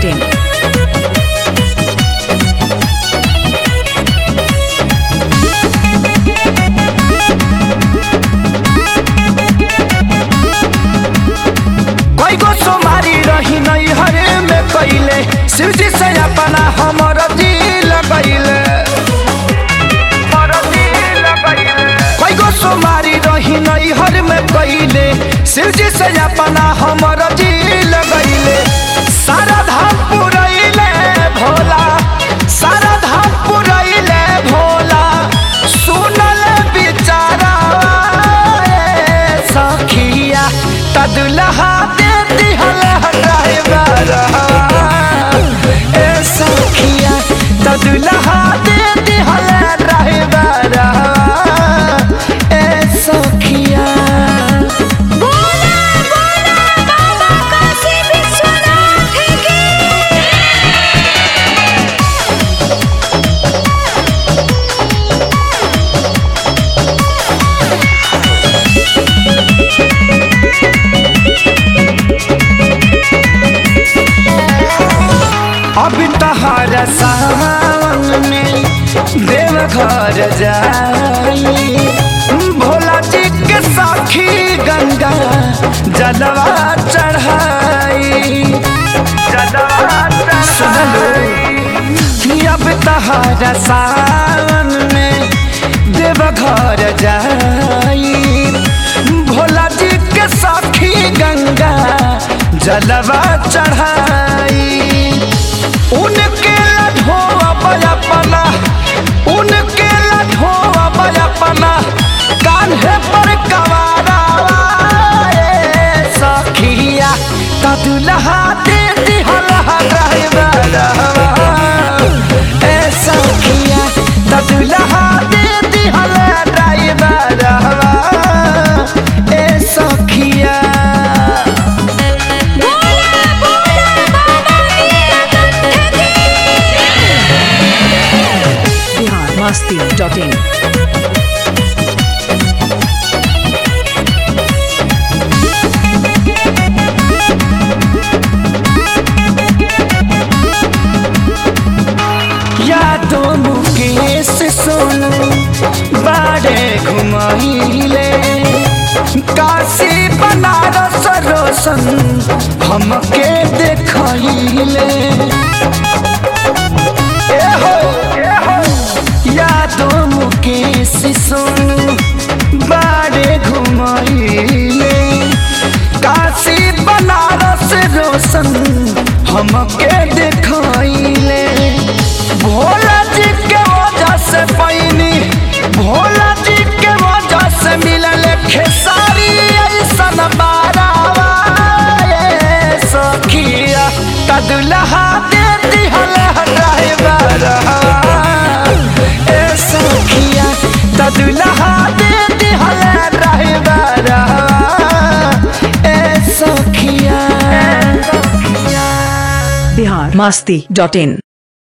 masti.in. कोई गो सोमारी रही नहीं हरे में कैले शिव जी से अपना हमर दिल लगैले कोई गो सोमारी रही नहीं हर में कैले शिव जी से अपना हमर दिल लगैले सारा धाम पुरैले भोला सारा धाम पुरैले भोला सुनल बिचारा ए सखिया तदुलहा दे दिहल ड्राइवर ए सखिया तदुलहा दे दिहल ड्राइवर ए सखिया अब तहार सावन में देव घर जाई भोला जी के साखी गंगा जलवा चढ़ाई अब तहार सावन में देव घर जाई भोला जी के साखी गंगा जलवा चढ़ाई उनके लढोआ बयापना उनके लढोआ बयापना कान्हे पर कवारा ए सखिया तदुलहा दे दिहला ड्राइवर ए सखिया तदुलहा दे दिहला ड्राइवर ए सखिया Bihar masti.in. यादों मुकेश सोनू बाड़े घुमाइले काशी बनारस रोशन हमके देखैले ए हो, ए हो, यादों मुकेश सोनू बाड़े घुमाइले काशी बनारस रोशन हमके देखैले भोला जी के वजह से पैनी भोला जी के वजह से मिलल खेसारी ऐसन बारावा ए सखिया तदुलहा दे दिहल ड्राइवर ए सखिया तदुलहा दे दिहल ड्राइवर ए सखिया Bihar masti.in.